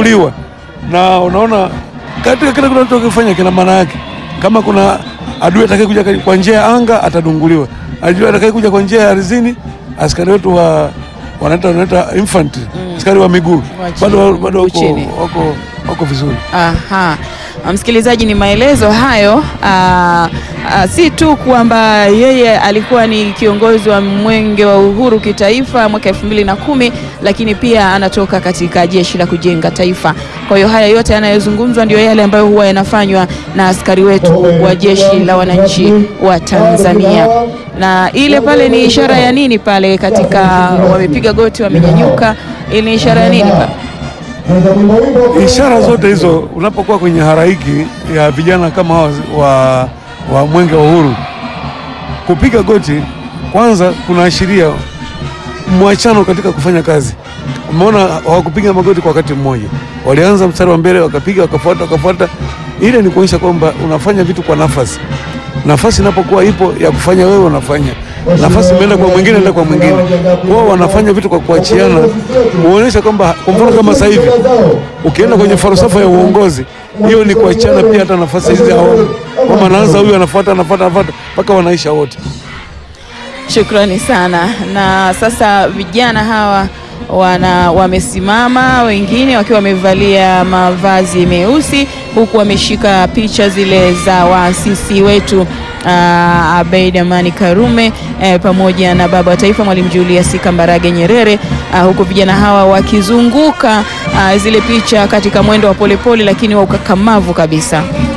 kudunguliwa, na unaona katika kile kinachokifanya kina maana yake. Kama kuna adui atakayekuja kwa njia ya anga atadunguliwa, adui atakayekuja kwa njia ya ardhini, askari wetu wa wanaita wanaita infantry, askari wa miguu Wa chini, bado bado wako, chini. wako, wako vizuri. Aha. Msikilizaji, ni maelezo hayo. Aa, aa, si tu kwamba yeye alikuwa ni kiongozi wa mwenge wa uhuru kitaifa mwaka elfu mbili na kumi, lakini pia anatoka katika jeshi la kujenga taifa. Kwa hiyo haya yote yanayozungumzwa ndio yale ambayo huwa yanafanywa na askari wetu wa jeshi la wananchi wa Tanzania. Na ile pale ni ishara ya nini pale katika wamepiga goti wamenyanyuka, ile ni ishara ya nini pale? Ishara zote hizo unapokuwa kwenye haraiki ya vijana kama hawa wa, wa mwenge wa uhuru, kupiga goti kwanza kunaashiria mwachano katika kufanya kazi. Umeona, hawakupiga magoti kwa wakati mmoja, walianza mstari wa mbele, wakapiga, wakafuata, wakafuata. Ile ni kuonyesha kwamba unafanya vitu kwa nafasi. Nafasi inapokuwa ipo ya kufanya wewe unafanya, nafasi imeenda kwa mwingine, enda kwa mwingine. Wao wanafanya vitu kwa kuachiana, kuonyesha kwamba, kwa mfano kama sasa hivi ukienda kwenye falsafa ya uongozi, hiyo ni kuachiana pia. Hata nafasi hizi awamu kwamba anaanza huyu, anafuata, anafuata, anafuata mpaka wanaisha wote. Shukrani sana. Na sasa vijana hawa wana wamesimama, wengine wakiwa wamevalia mavazi meusi, huku wameshika picha zile za waasisi wetu uh, Abeid Amani Karume eh, pamoja na baba wa taifa Mwalimu Julius Kambarage Nyerere uh, huku vijana hawa wakizunguka uh, zile picha katika mwendo wa polepole, lakini wa ukakamavu kabisa.